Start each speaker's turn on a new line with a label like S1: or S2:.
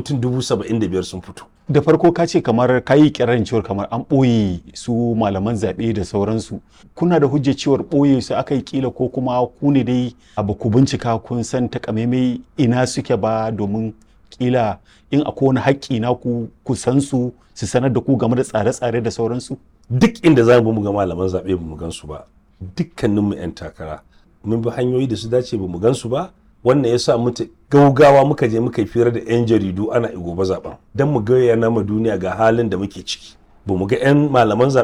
S1: mutum dubu saba'in da biyar sun fito
S2: da farko ka ce kamar ka yi kirarin cewar kamar an ɓoye su malaman zaɓe da sauransu kuna da hujjar cewar ɓoye su aka yi kila ko kuma ku ne dai abu ku bincika kun san takamaimai ina suke ba domin kila in akwai wani haƙƙi na ku ku san su su sanar da ku game da tsare-tsare da sauransu
S1: duk inda za mu ga malaman zaɓe ba mu gan su ba dukkaninmu 'yan takara mun bi hanyoyi da su dace ba mu gan su ba wannan ya sa mutu gaugawa muka je muka yi fira da 'yan jaridu ana gobe zaben don mu ga yana ma duniya ga halin da muke ciki ba mu ga 'yan malaman zaɓe